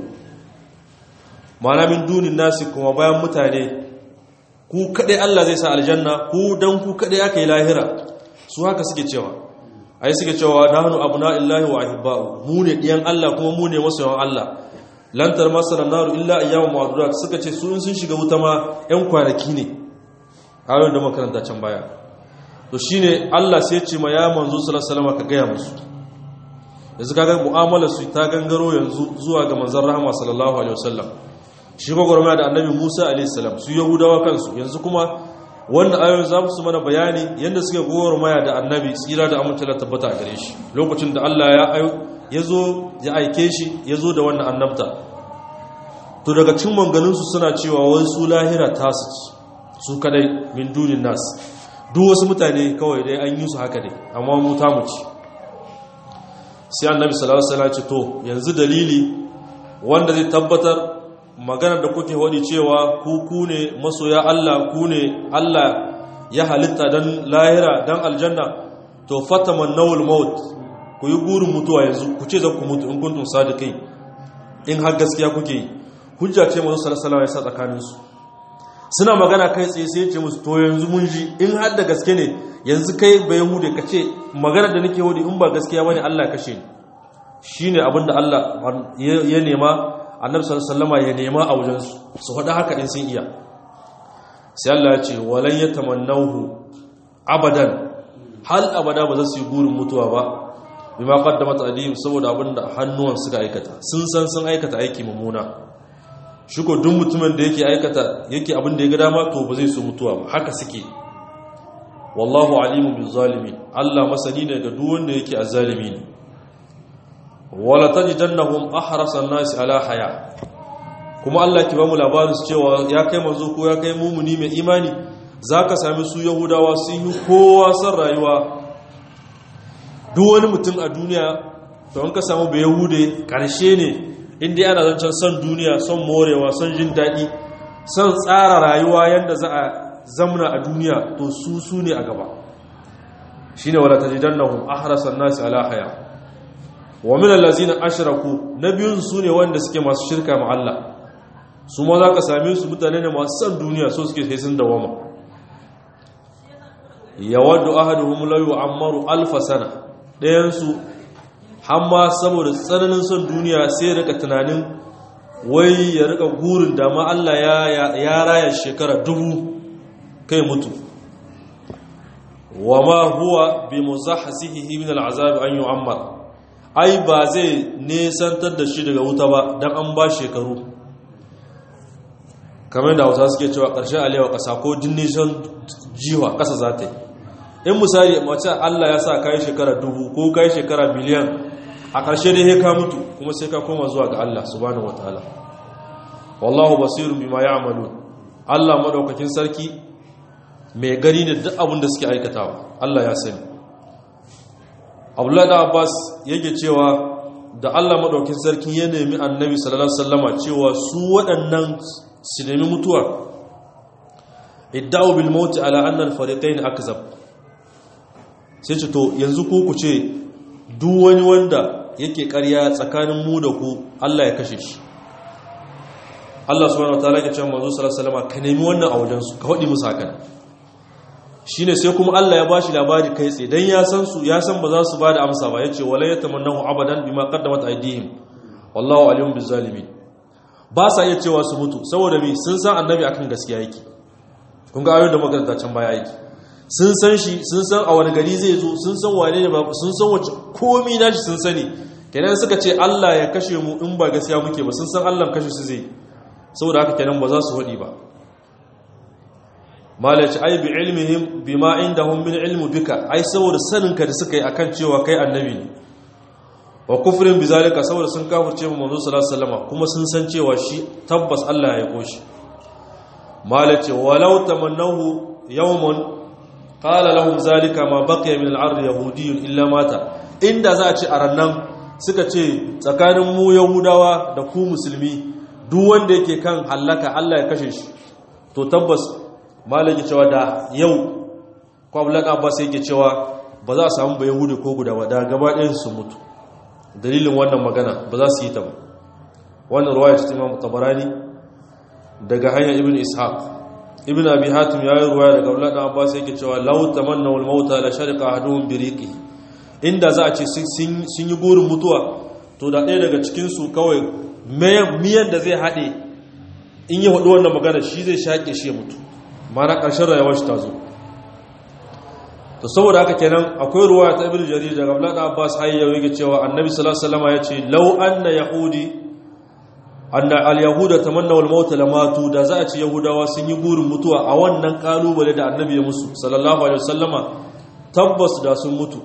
mana min dunin nasi kuma bayan mutane ku kadai Allah zai sa aljanna ku dan ku kadai aka yi lahira su haka suke cewa ai suke cewa nahnu abna'illahi wa ahibba'u mu ne diyan Allah kuma mu ne masoyan Allah lantar masana naru illa ayyamu ma'dudat suka ce su in sun shiga wuta ma yan kwanaki ne ayoyin da makaranta can baya to shine Allah sai ya ce ma ya manzo sallallahu alaihi wasallam ka gaya musu yanzu kaga mu'amalar su ta gangaro yanzu zuwa ga manzon rahama sallallahu alaihi wasallam shi gwagwarmaya da annabi Musa alaihi salam su yahudawa kansu yanzu kuma wannan ayoyin za su mana bayani yadda suke gwagwarmaya da annabi tsira da amincila tabbata a gare shi lokacin da Allah ya zo ya aike shi ya zo da wannan annabta to daga cin manganinsu suna cewa wai su lahira tasu su kadai min dunin nas duk wasu mutane kawai dai an yi su haka dai amma mu ta mu ci sai annabi sallallahu alaihi wasallam ce to yanzu dalili wanda zai tabbatar maganar da kuke wadi cewa ku ku ne masoya Allah ku ne Allah ya halitta dan lahira dan aljanna to fatamannawul maut ku yi gurin mutuwa yanzu ku ce za ku mutu in kuntum sadiqin in har gaskiya kuke yi hujja ce manzo sallallahu alaihi wasallam ya sa tsakanin su suna magana kai tsaye sai ya ce musu to yanzu mun ji in har da gaske ne yanzu kai bai hude ka ce maganar da nake wadi in ba gaskiya bane Allah ya kashe ni shine abinda Allah ya nema annabi sallallahu alaihi ya nema a wajen su su faɗa haka din sun iya sai Allah ya ce walan yatamannahu abadan hal abada ba za su yi burin mutuwa ba bima qaddamat adim saboda abinda hannuwan suka aikata sun san sun aikata aiki mummuna shi ko duk mutumin da yake aikata yake abin da ya ga dama to ba zai so mutuwa ba haka suke wallahu alimun bil zalimin Allah masani ne ga duk wanda yake azzalimi ne wala tajidannahum ahrasan nasi ala haya kuma Allah ki ba mu labarin su cewa ya kai manzo ko ya kai mumuni mai imani zaka sami su yahudawa sun yi kowa san rayuwa duk wani mutum a duniya to an ka samu bai yahude karshe ne inda ana zancen son duniya son morewa son jin daɗi son tsara rayuwa yadda za a zamna a duniya to su su ne a gaba shine wala tajidannahum ahrasan nasi ala haya wa min allazina ashraku nabiyun sune wanda suke masu shirka ma Allah su ma za ka same su mutane ne masu san duniya so suke sai sun dawama yawaddu ahaduhum la yu'ammaru alf sana dayan su hamma saboda tsananin son duniya sai rika tunanin wai ya rika gurin da ma Allah ya ya raya shekara dubu kai mutu wama huwa bi muzahzihi min al'azab an yu'ammar ai ba zai nesantar da shi daga wuta ba dan an ba shekaru kamar da hausa suke cewa ƙarshen alewa ƙasa ko jin nisan jiwa ƙasa za ta yi in misali mace allah ya sa kayi shekara dubu ko kayi shekara miliyan a ƙarshe dai ka mutu kuma sai ka koma zuwa ga allah subhanahu wa ta'ala wallahu basirun bima ya'malu allah madaukakin sarki mai gari ne duk abin da suke aikatawa allah ya sani abdullahi da abbas yake cewa da allah madaukakin sarki ya nemi annabi sallallahu alaihi wasallama cewa su waɗannan su nemi mutuwa idda'u bil mauti ala anna al fariqayn akzab sai ce to yanzu ku ku ce duk wani wanda yake ƙarya tsakanin mu da ku Allah ya kashe shi Allah subhanahu wataala ya ce manzo sallallahu alaihi wasallam ka nemi wannan a wajen su ka hodi musu hakan shine sai kuma Allah ya bashi labari kai tsaye dan ya san su ya san ba za su bada amsa ba yace wala yatamannahu abadan bima qaddamat aydihim wallahu alimun bizzalimin ba sa iya cewa su mutu saboda mi sun san annabi akan gaskiya yake kun ga ayoyin da makaranta can baya yake sun san shi sun san a wani gari zai zo sun san wane ne ba sun san wace komi na shi sun sani kenan suka ce Allah ya kashe mu in ba gaskiya muke ba sun san Allah kashe su zai saboda haka kenan ba za su hudi ba malaci ai bi ilmihim bima indahum min ilmu bika ai saboda saninka da suka yi akan cewa kai annabi ne wa kufrin bizalika saboda sun kafirce mu manzo sallallahu alaihi wasallam kuma sun san cewa shi tabbas Allah ya aiko shi malace walau tamannahu yawmun qala lahum zalika ma baqiya min al-ard yahudiyyun illa mata inda za a ce a rannan suka ce tsakanin mu yahudawa da ku musulmi duk wanda yake kan halaka Allah ya kashe shi to tabbas malaki cewa da yau kwablan abbas yake cewa ba za a samu ba yahudi ko guda ba da gaba ɗayan su mutu dalilin wannan magana ba za su yi ta ba wannan ruwaya ta imam tabarani daga hanyar ibn ishaq ibn abi hatim ya yi ruwaya daga abdullahi dan abbas yake cewa law tamanna wal mauta la sharqa ahaduhum bi riqi inda za a ce sun yi gurin mutuwa to da ɗaya daga cikin su kawai miyan da zai haɗe in yi hudu wannan magana shi zai shaƙe shi ya mutu mana ƙarshen rayuwar shi ta zo to saboda haka kenan akwai ruwa ta ibnu jarir daga Abdullah da Abbas hayya yake cewa Annabi sallallahu alaihi wasallam yace law anna yahudi anna al-yahuda tamannaw al-maut lamatu da za a ce yahudawa sun yi burin mutuwa a wannan kalubale da Annabi ya musu sallallahu alaihi wasallama tabbas da sun mutu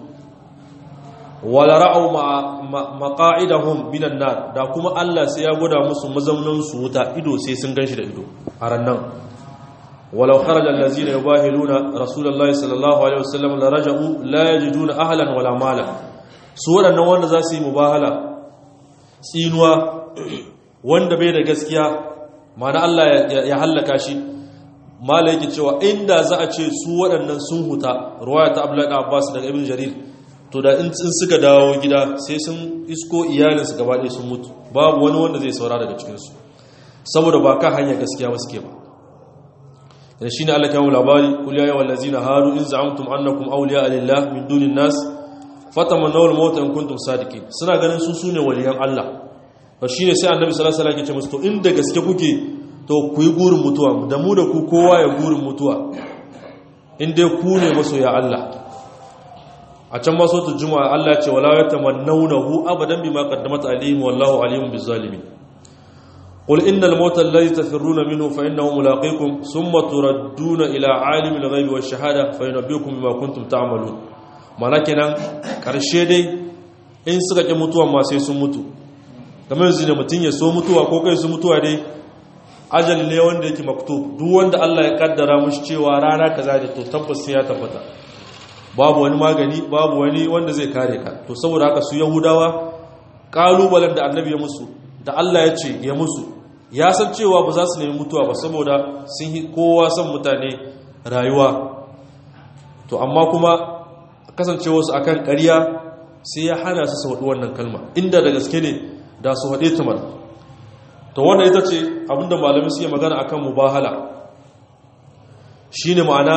wala ra'aw maqa'idahum minan nar da kuma Allah sai ya gwada musu mazaunan su wuta ido sai sun ganshi da ido a rannan ولو خرج الذين يباهلون رسول الله صلى الله عليه وسلم لرجعوا لا يجدون اهلا ولا مالا su waɗannan wanda za su yi mubahala tsinuwa wanda bai da gaskiya mana Allah ya hallaka shi mala yake cewa inda za a ce su waɗannan sun huta ruwaya ta Abdullahi da Abbas daga Ibn Jarir to da in suka dawo gida sai sun isko iyalinsu gaba ɗaya sun mutu babu wani wanda zai saura daga cikinsu saboda ba ka hanyar gaskiya ba suke ba da shi ne Allah kawo labari kul ya yawan lazina haru in za'amtum annakum awliya lillah min dunin nas fatamannaw al-maut in kuntum sadiqin suna ganin su sune waliyan Allah to shine sai annabi sallallahu alaihi wasallam ya ce musu to inda gaske kuke to ku yi gurin mutuwa da mu da ku kowa ya gurin mutuwa in dai ku ne masoya Allah a can ma sautu juma'a Allah ya ce wala yatamannawnahu abadan bima qaddamat alayhim wallahu alimun bizzalimin قل إن الموت الذي تفرون منه فإنه ملاقيكم ثم تردون إلى عالم الغيب والشهادة فينبئكم بما كنتم تعملون mana kenan karshe dai in suka ƙi mutuwa ma sai sun mutu kamar yanzu ne mutum ya so mutuwa ko kai su mutuwa dai ajal ne wanda yake maktub duk wanda Allah ya kaddara mushi cewa rana kaza da to tabbas sai ya tabbata babu wani magani babu wani wanda zai kare ka to saboda haka su yahudawa kalubalen da annabi ya musu da Allah ya ce ya musu ya san cewa ba za su nemi mutuwa ba saboda sun yi kowa son mutane rayuwa to amma kuma kasancewa su akan ƙarya sai ya hana su su haɗu wannan kalma inda da gaske ne da su haɗe tumar to wannan ita ce abinda malamai suke magana akan mubahala shine ma'ana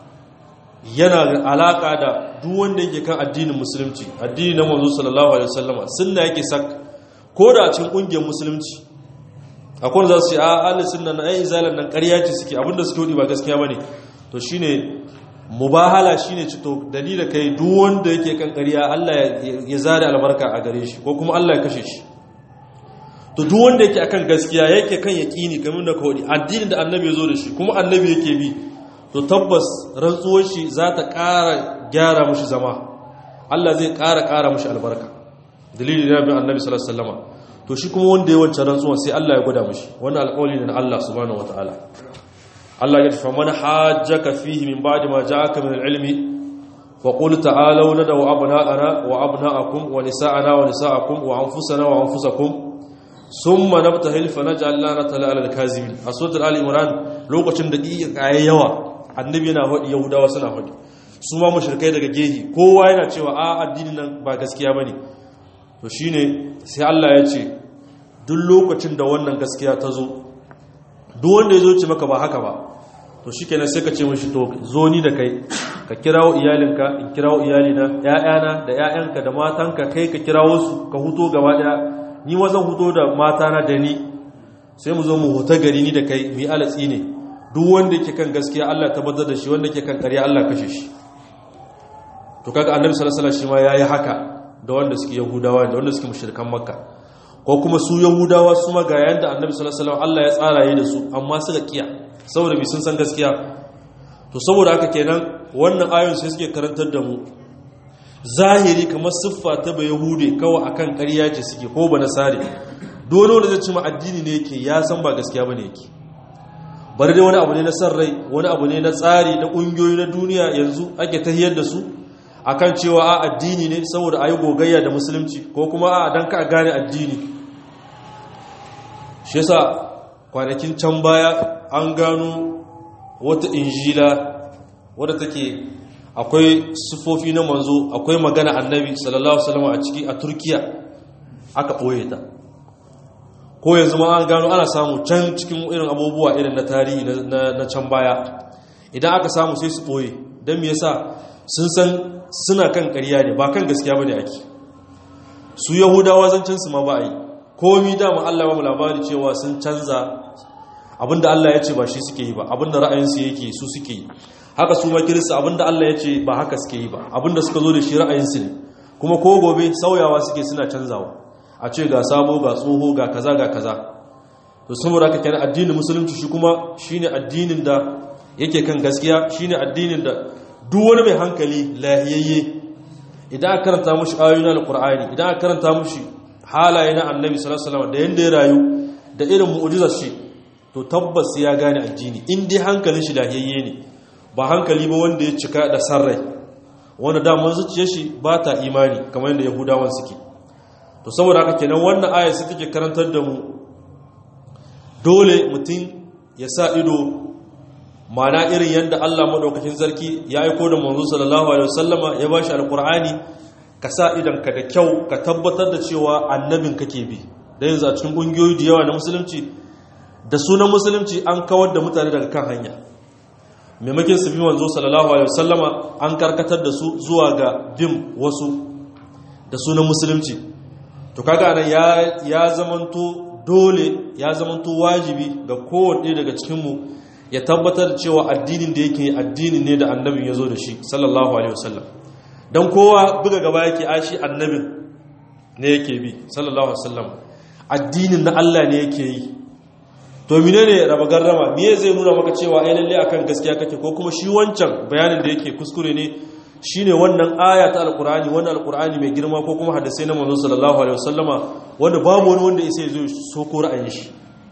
yana alaka da duk wanda yake kan addinin musulunci addini na manzo sallallahu alaihi wasallama sunna yake sak ko da a cikin kungiyar musulunci akwai za su yi a ahli sunna na ayi zalan nan ƙarya ce suke abinda suke wudi ba gaskiya bane to shine mubahala shine ci to dalila kai duk wanda yake kan ƙarya Allah ya zare albarka a gare shi ko kuma Allah ya kashe shi to duk wanda yake akan gaskiya yake kan yaqini kamar da kawai addinin da annabi ya zo da shi kuma annabi yake bi to tabbas rantsuwar shi za ta ƙara gyara mushi zama Allah zai ƙara ƙara mushi albarka dalili na bin annabi sallallahu alaihi wasallam to shi kuma wanda ya wancan rantsuwa sai Allah ya gwada mushi wannan alƙawari ne na Allah subhanahu wataala Allah ya tafi man hajjaka fihi min ba'di ma ja'aka min al-ilmi fa qul ta'alu nadaw abna'ana wa abna'akum wa nisa'ana wa nisa'akum wa anfusana wa anfusakum summa nabtahil fa naj'al lanata 'ala al-kazibin a suratul ali imran lokacin da iya yawa annabi yana hudi yahudawa suna hudi su ma mushrikai daga gehi kowa yana cewa a addinin nan ba gaskiya bane to shine sai Allah ya ce duk lokacin da wannan gaskiya ta zo duk wanda ya zo ce maka ba haka ba to shikenan sai ka ce mishi to zo ni da kai ka kirawo iyalinka in kirawo iyalina ƴaƴana da ƴaƴanka da matanka kai ka kirawo su ka huto gaba daya ni ma zan huto da matana da ni sai mu zo mu huta gari ni da kai mu yi alatsi ne duk wanda yake kan gaskiya Allah tabbatar da shi wanda yake kan ƙarya Allah kashe shi to kaga annabi sallallahu alaihi wasallam shi ma yayi haka da wanda suke yahudawa da wanda suke mushrikan makka ko kuma su yahudawa su ma ga yanda annabi sallallahu alaihi wasallam Allah ya tsara yi da su amma suka kiya saboda bi sun san gaskiya to saboda haka kenan wannan ayoyin sai suke karantar da mu zahiri kamar siffa ta ba yahude kawai akan ƙarya ce suke ko ba nasare dole wanda zai ci ma addini ne yake ya san ba gaskiya bane yake bari dai wani abu ne na san rai wani abu ne na tsari na ƙungiyoyi na duniya yanzu ake tahiyar da su akan cewa a addini ne saboda ayi gogayya da musulunci ko kuma a dan ka gane addini shi yasa kwanakin can baya an gano wata injila wadda take akwai sufofi na manzo akwai magana annabi sallallahu alaihi wasallam a ciki a turkiya aka ɓoye ta ko yanzu ma an gano ana samu can cikin irin abubuwa irin na tarihi na can baya idan aka samu sai su ɓoye don me yasa sun san suna kan ƙarya ne ba kan gaskiya ba ne ake su yahudawa zancensu ma ba a yi komi dama allah ba mu labari cewa sun canza abinda allah ya ce ba shi suke yi ba abinda ra'ayinsu yake su suke yi haka su ma kirista abinda allah ya ce ba haka suke yi ba abinda suka zo da shi ra'ayinsu ne kuma ko gobe sauyawa suke suna canzawa a ce ga sabo ga tsoho ga kaza ga kaza to saboda haka kenan addinin musulunci shi kuma shine addinin da yake kan gaskiya shine addinin da duk wani mai hankali lahiyayye idan aka karanta mushi ayoyin alqur'ani idan aka karanta mushi halaye na annabi sallallahu alaihi wasallam da yanda ya rayu da irin mu'jizar shi to tabbas ya gane addini in dai hankalin shi lahiyayye ne ba hankali ba wanda ya cika da sarrai wanda daman zuciyar shi ba ta imani kamar yadda yahudawan suke to saboda haka kenan wannan aya sai take karantar da mu dole mutum ya sa ido mana irin yadda Allah madaukakin sarki ya aiko da manzo sallallahu alaihi wasallama ya bashi alqur'ani ka sa idan ka da kyau ka tabbatar da cewa annabin kake bi da yanzu a cikin kungiyoyi da yawa na musulunci da sunan musulunci an kawar da mutane daga kan hanya maimakon su bi manzo sallallahu alaihi wasallama an karkatar da su zuwa ga bin wasu da sunan musulunci to kaga nan ya ya zamanto dole ya zamanto wajibi ga kowanne daga cikinmu ya tabbatar cewa addinin da yake addinin ne da annabin ya zo da shi sallallahu alaihi wasallam don kowa buga gaba yake ashi annabin ne yake bi sallallahu alaihi wasallam addinin na Allah ne yake yi to mine ne raba garrama me zai nuna maka cewa ai lalle akan gaskiya kake ko kuma shi wancan bayanin da yake kuskure ne shine wannan aya ta alqur'ani wannan alqur'ani mai girma ko kuma hadisi na manzon sallallahu alaihi wasallama wanda babu wani wanda sai zo so ko ra'ayin shi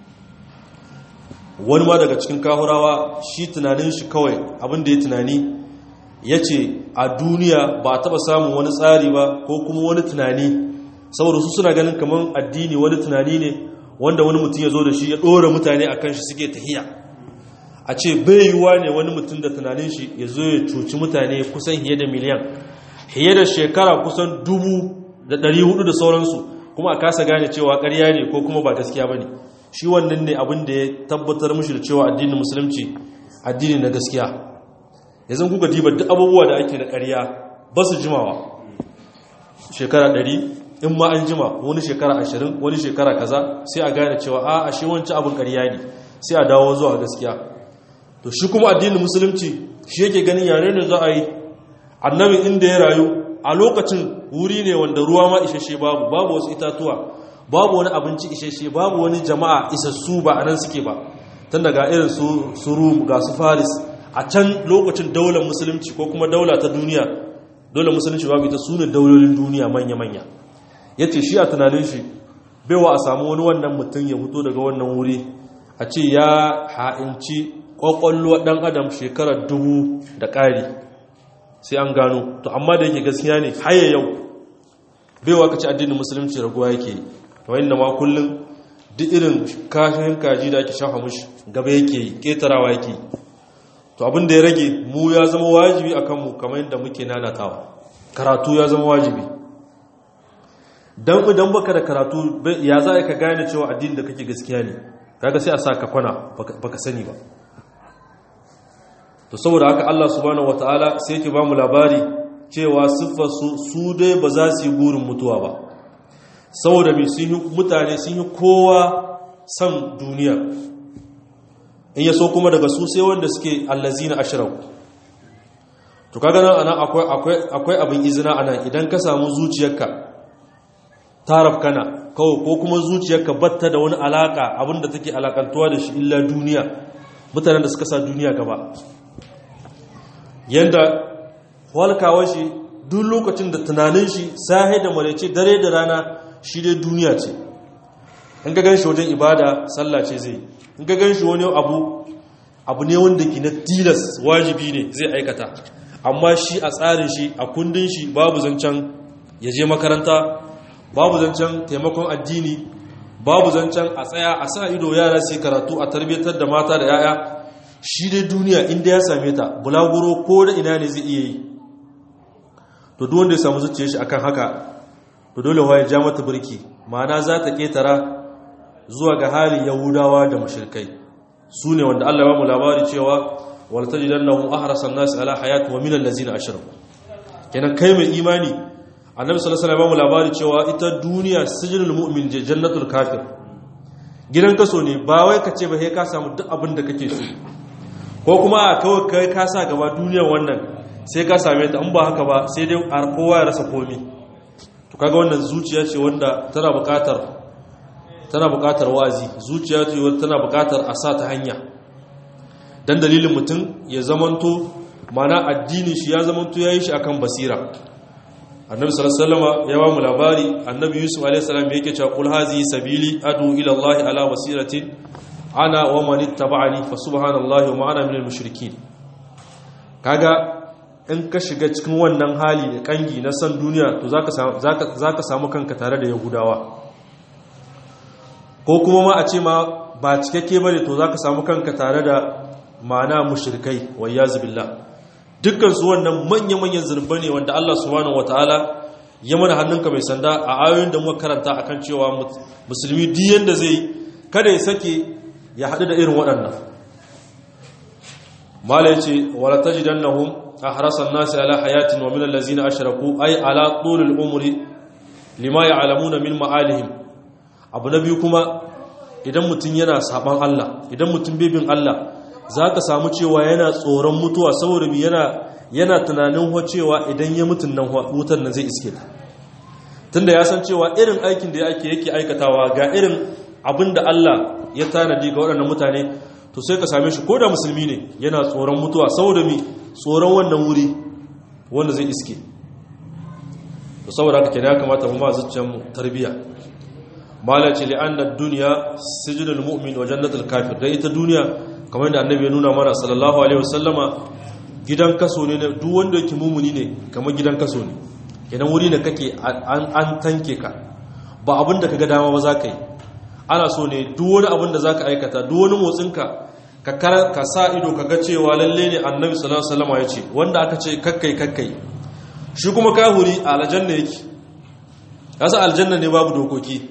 wani ma daga cikin kahurawa shi tunanin shi kawai abin da ya tunani yace a duniya ba a taba samun wani tsari ba ko kuma wani tunani saboda su suna ganin kaman addini wani tunani ne wanda wani mutum ya zo da shi ya ɗora mutane a kan shi suke tahiya a ce bai yiwuwa ne wani mutum da tunanin shi ya zo ya cuci mutane kusan hiye da miliyan hiye da shekara kusan dubu da ɗari hudu da sauransu kuma a kasa gane cewa ƙarya ne ko kuma ba gaskiya ba ne shi wannan ne abin da ya tabbatar mishi da cewa addinin musulunci addini na gaskiya yanzu kuka diba duk abubuwa da ake da ƙarya ba su jimawa shekara ɗari in ma an jima wani shekara ashirin wani shekara kaza sai a gane cewa a ashe wancan abin ƙarya ne sai a dawo zuwa gaskiya to shi kuma addinin musulunci shi yake ganin yare ne za a yi annabi inda ya rayu a lokacin wuri ne wanda ruwa ma isheshe babu babu wasu itatuwa babu wani abinci isheshe babu wani jama'a isassu ba a nan suke ba tun daga irin su rum ga su faris a can lokacin daular musulunci ko kuma daula ta duniya daular musulunci babu ita su ne daulolin duniya manya-manya ya ce shi a tunanin shi baiwa a samu wani wannan mutum ya fito daga wannan wuri a ce ya ha'inci ƙwaƙwallo ɗan adam shekarar dubu da ƙari sai an gano to amma da yake gaskiya ne haye yau baiwa ka ci addinin musulunci raguwa yake wani da ma kullum duk irin kashin kaji da ake shafa mushi gaba yake yi ƙetarawa yake yi to abin da ya rage mu ya zama wajibi a kanmu kamar yadda muke nanatawa karatu ya zama wajibi don idan baka da karatu ya za ka gane cewa addini da kake gaskiya ne kaga sai a sa ka kwana baka sani ba to saboda haka Allah subhanahu wataala sai yake ba mu labari cewa siffar su su dai ba za su yi burin mutuwa ba saboda mai sun yi mutane sun yi kowa san duniya in ya so kuma daga su sai wanda suke allazina ashraku to kaga nan ana akwai akwai akwai abin izina anan idan ka samu zuciyarka taraf kana kawai ko kuma zuciyarka batta da wani alaka abinda take alakantuwa da shi illa duniya mutanen da suka sa duniya gaba yanda walkawa shi duk lokacin da tunanin shi sahi da maraice dare da rana shi dai duniya ce in ga gan shi wajen ibada sallah ce zai in ga gan shi wani abu abu ne wanda ke na tilas wajibi ne zai aikata amma shi a tsarin shi a kundin shi babu zancen ya je makaranta babu zancen taimakon addini babu zancen a tsaya a sa ido yara su karatu a tarbiyyatar da mata da yaya shi dai duniya inda ya same ta bulaguro ko da ina ne zai iya yi to duk wanda ya samu zuciyar shi akan haka to dole wa ya ja mata birki ma'ana za ta ketara zuwa ga halin yahudawa da mushrikai su ne wanda Allah ya ba mu labari cewa wal tajidannahum ahrasan nas ala hayat wa min allazina ashraku kenan kai mai imani annabi sallallahu alaihi wasallam ya ba mu labari cewa ita duniya sijnul mu'min jannatul kafir gidan kaso ne ba wai ka ce ba sai ka samu duk abin da kake so ko kuma a kawai kai ka sa gaba duniyar wannan sai ka same ta in ba haka ba sai dai kowa ya rasa komi to kaga wannan zuciya ce wanda tana buƙatar tana buƙatar wazi zuciya ce wanda tana buƙatar a sa ta hanya dan dalilin mutum ya zamanto mana addini shi ya zamanto yayi shi akan basira annabi sallallahu alaihi wasallam ya ba mu labari annabi yusuf alaihi salam yake cewa qul hazi sabili adu ila allahi ala basiratin ana wa man ittaba'ani fa subhanallahi wa ma ana minal mushrikin kaga in ka shiga cikin wannan hali da kangi na san duniya to za ka samu kanka tare da yahudawa ko kuma ma a ce ma ba cikakke bane to za ka samu kanka tare da ma'ana mushrikai wa yazu billah dukkan su wannan manya-manyan zurba ne wanda Allah subhanahu wataala ya mana hannunka mai sanda a ayoyin da muka karanta akan cewa musulmi duk yanda zai kada ya sake ya haɗu da irin waɗannan mala ya ce wala tajidannahum ahrasan nasi ala hayatin wa min allazina ashraku ay ala tulul umri lima ya'lamuna min ma'alihim abu na biyu kuma idan mutum yana saban Allah idan mutum bibin Allah zaka samu cewa yana tsoron mutuwa saboda bi yana yana tunanin ho cewa idan ya mutun nan wutan nan zai iske ta tunda ya san cewa irin aikin da yake yake aikatawa ga irin abinda Allah ya tanadi ga waɗannan mutane to sai ka same shi ko da musulmi ne yana tsoron mutuwa saboda mi tsoron wannan wuri wanda zai iske to saboda haka kenan ya kamata mu ma zuciyar mu tarbiya mala ce li'anna ad-dunya sijnul mu'min wa jannatul kafir dai ita duniya kamar da annabi ya nuna mana sallallahu alaihi wasallama gidan kaso ne duk wanda yake mumuni ne kamar gidan kaso ne kenan wuri ne kake an tanke ka ba abin da kaga dama ba za ka yi ana so ne duk wani abin da za ka aikata duk wani motsinka ka sa ido ka ga cewa lalle ne annabi sallallahu alaihi wasallam ya ce wanda aka ce kakkai kakkai shi kuma kahuri a aljanna yake kasa aljanna ne babu dokoki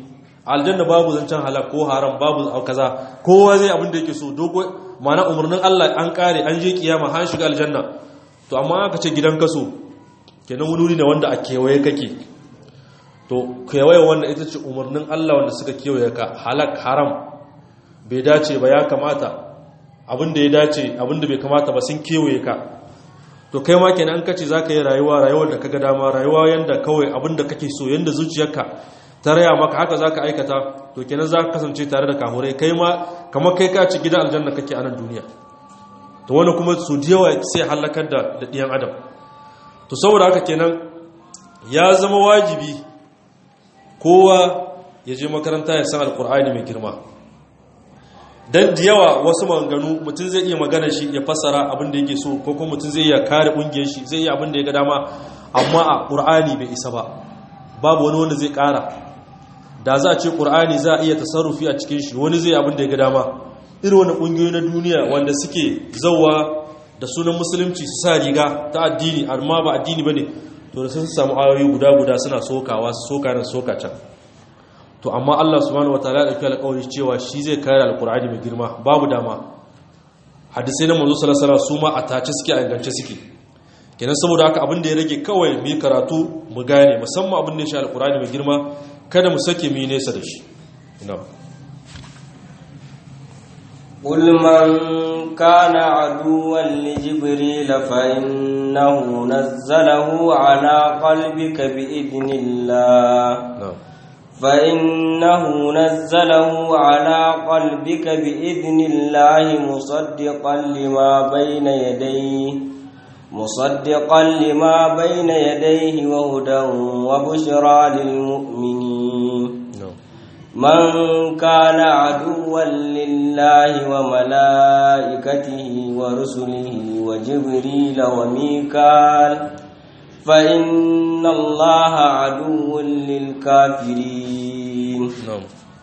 aljanna babu zancen halak ko haram babu kaza kowa zai abin da yake so dogo mana umarnin Allah an kare an je kiyama har shiga aljanna to amma aka ce gidan kaso kenan wuri ne wanda a kewaye kake to kewaye wanda ita ce umarnin Allah wanda suka kewaye ka halak haram bai dace ba ya kamata abin da ya dace abin da bai kamata ba sun kewaye ka to kai ma kenan ka ce za ka yi rayuwa rayuwar da kaga dama rayuwa yanda kawai abin da kake so yanda zuciyarka ta raya maka haka za ka aikata to kenan za ka kasance tare da kamurai kai ma kamar kai ka ci gidan aljanna kake a nan duniya to wani kuma su da yawa sai halakar da da ɗiyan adam to saboda haka kenan ya zama wajibi kowa ya je makaranta ya san alkur'ani mai girma dan da yawa wasu maganganu mutum zai iya magana shi ya fassara abin da yake so ko kuma mutum zai iya kare kungiyar shi zai iya abin da ya ga dama amma a qur'ani bai isa ba babu wani wanda zai kara da za a ce qur'ani za a iya tasarrufi a cikin shi wani zai abin da ya ga dama irin wani kungiyoyi na duniya wanda suke zauwa da sunan musulunci su sa riga ta addini amma ba addini bane to da sun samu ayoyi guda guda suna sokawa su soka nan soka can to amma Allah subhanahu wataala ya dauki alƙawari cewa shi zai kare alƙur'ani mai girma babu dama hadisai na manzo sallallahu alaihi wasallam su ma a tace suke a ingance suke kenan saboda haka abin da ya rage kawai mu yi karatu mu gane musamman abin da ya shi alƙur'ani mai girma kada mu sake mu yi nesa da shi ina قل من كان عدوا لجبريل فإنه نزله على قلبك بإذن الله na'am فإنه نزله على قلبك بإذن الله مصدقا لما بين يديه مصدقا لما بين يديه وهدى وبشرى للمؤمنين na'am من كان عدوا لله وملائكته ورسله وجبريل وميكال فإن الله عدو للكافرين na'am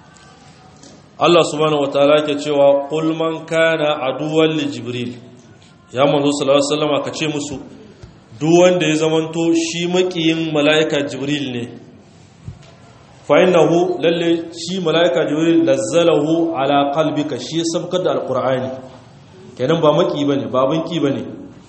Allah subhanahu wataala yake cewa qul man kana aduwwan li jibril ya manzo sallallahu alaihi wasallam ka ce musu duk wanda ya zamanto shi makiyin malaika jibril ne fa innahu lalle shi malaika jibril nazzalahu ala qalbika shi ya sabkar da alqur'ani kenan ba maki bane ba banki bane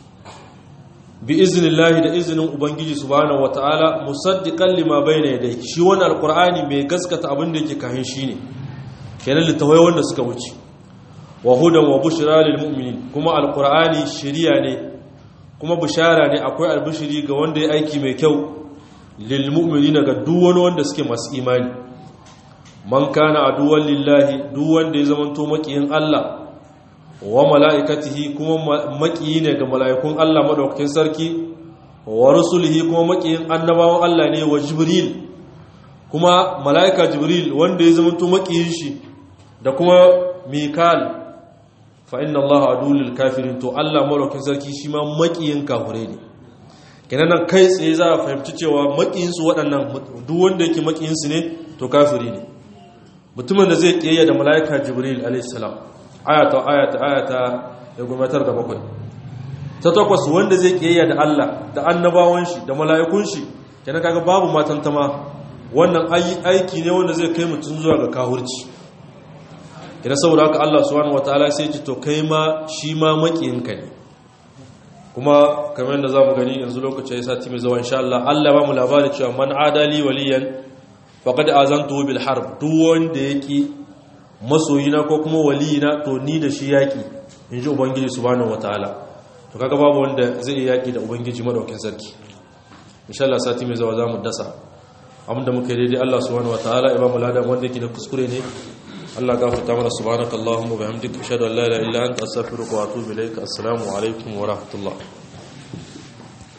bi iznillahi da izinin ubangiji subhanahu wataala musaddiqan lima bayna yadayhi shi wannan alqur'ani mai gaskata abin da yake kahin shi ne kenan littawai wanda suka wuce wa hudan wa bushra lil mu'minin kuma alqur'ani shiriya ne kuma bishara ne akwai albishiri ga wanda ya aiki mai kyau lil mu'minina ga duk wani wanda suke masu imani man kana aduwwan lillahi duk wanda ya zamanto makiyin Allah wa mala'ikatihi kuma makiyi ne ga mala'ikun Allah madaukakin sarki wa rusulihi kuma makiyin annabawan Allah ne wa jibril kuma mala'ika jibril wanda ya zamanto makiyin shi da kuma mikal fa inna Allah adulul kafirin to Allah madaukakin sarki shi ma makiyin kafirai ne kenan nan kai tsaye za a fahimci cewa makiyinsu waɗannan duk wanda yake makiyinsu ne to kafiri ne mutumin da zai ƙiyayya da mala'ika jibril alaihissalam ayata ayata ayata ya gwamnatar da bakwai ta takwas wanda zai ƙiyayya da allah da annabawan shi da mala'ikun shi kenan kaga babu matantama wannan aiki ne wanda zai kai mutum zuwa ga kahurci idan saboda haka allah subhanahu wataala sai ce to kai ma shi ma makiyinka ne kuma kamar yadda za mu gani yanzu lokaci ya sati mai zuwa insha Allah Allah ba mu labari cewa man adali waliyan faqad azantu bil harb duk wanda yake masoyina ko kuma waliyina to ni da shi yaki inji ubangiji subhanahu wataala to kaga babu wanda zai yi yaki da ubangiji madaukin sarki insha Allah sati mai zuwa za mu dasa abinda muka yi daidai Allah subhanahu wataala ya ba mu ladan wanda yake da kuskure ne Allah gafarta mana subhanakallahumma wa bihamdika ashhadu an la ilaha illa anta astaghfiruka wa atubu ilaik assalamu alaikum wa rahmatullah